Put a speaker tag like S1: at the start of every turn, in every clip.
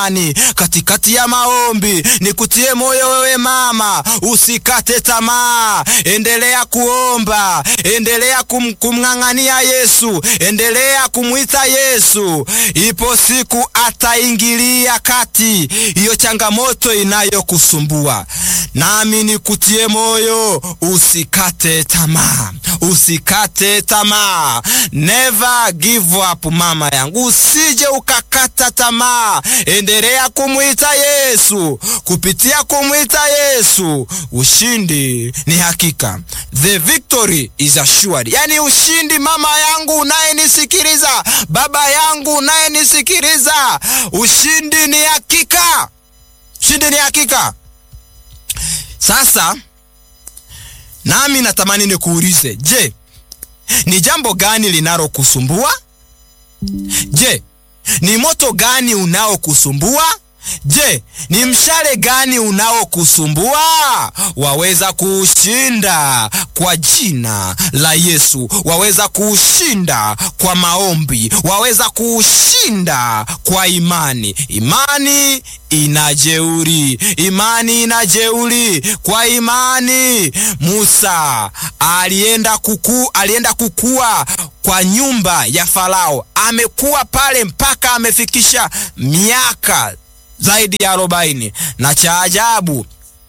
S1: imani, katikati ya maombi. Nikutie moyo wewe mama, usikate tamaa, endelea kuomba, endelea kum, kumng'ang'ania Yesu, endelea kumwita Yesu. Ipo siku ataingilia kati hiyo changamoto inayokusumbua. Nami nikutie moyo, usikate tamaa, usikate tamaa. Never give up, mama yangu, usije ukakata tamaa. Endelea kumwita Yesu. Kupitia kumwita Yesu, ushindi ni hakika. The victory is assured. Yani ushindi, mama yangu unayenisikiliza, baba yangu unayenisikiliza, ushindi ni hakika, ushindi ni hakika. Sasa nami natamani nikuulize, je, ni jambo gani linalokusumbua? Je, ni moto gani unaokusumbua? Je, ni mshale gani unaokusumbua? Waweza kuushinda kwa jina la Yesu, waweza kuushinda kwa maombi, waweza kuushinda kwa imani. Imani inajeuri, imani inajeuri. Kwa imani Musa alienda kuku, alienda kukua kwa nyumba ya Farao, amekuwa pale mpaka amefikisha miaka zaidi ya arobaini na cha ajabu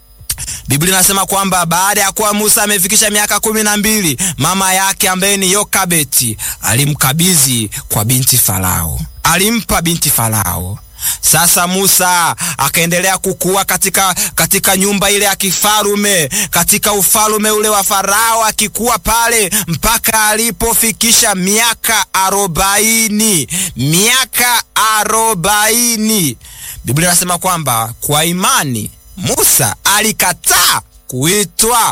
S1: Biblia inasema kwamba baada ya kuwa Musa amefikisha miaka kumi na mbili mama yake ambaye ni Yokabeti alimkabidhi kwa binti Farao, alimpa binti Farao. Sasa Musa akaendelea kukua katika, katika nyumba ile ya kifarume katika ufalume ule wa Farao, akikuwa pale mpaka alipofikisha miaka arobaini miaka arobaini. Biblia inasema kwamba kwa imani Musa alikataa kuitwa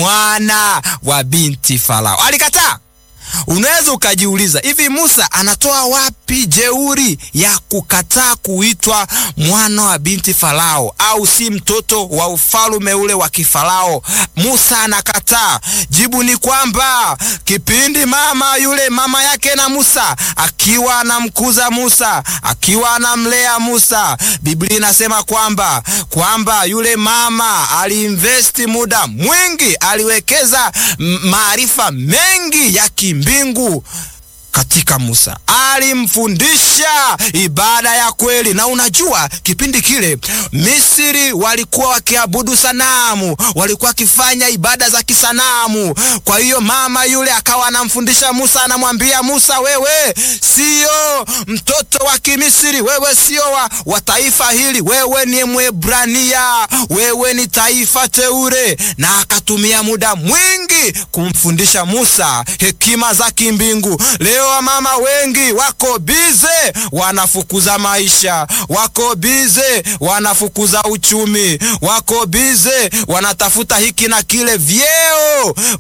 S1: mwana wa binti Farao, alikataa. Unaweza ukajiuliza hivi, Musa anatoa wapi jeuri ya kukataa kuitwa mwana wa binti Farao, au si mtoto wa ufalume ule wa kifarao? Musa anakataa. Jibu ni kwamba kipindi mama yule mama yake na Musa akiwa anamkuza Musa, akiwa anamlea Musa, Biblia inasema kwamba kwamba yule mama aliinvesti muda mwingi, aliwekeza maarifa mengi ya mbingu katika Musa, alimfundisha ibada ya kweli. Na unajua kipindi kile Misri walikuwa wakiabudu sanamu, walikuwa wakifanya ibada za kisanamu. Kwa hiyo mama yule akawa anamfundisha Musa, anamwambia Musa, wewe sio mtoto wa Kimisri, wewe sio wa, wa taifa hili, wewe ni Mwebrania, wewe ni taifa teure. Na akatumia muda mwingi kumfundisha Musa hekima za kimbingu. Leo wamama wengi wako bize, wanafukuza maisha, wako bize, wanafukuza uchumi, wako bize, wanatafuta hiki na kile vyeo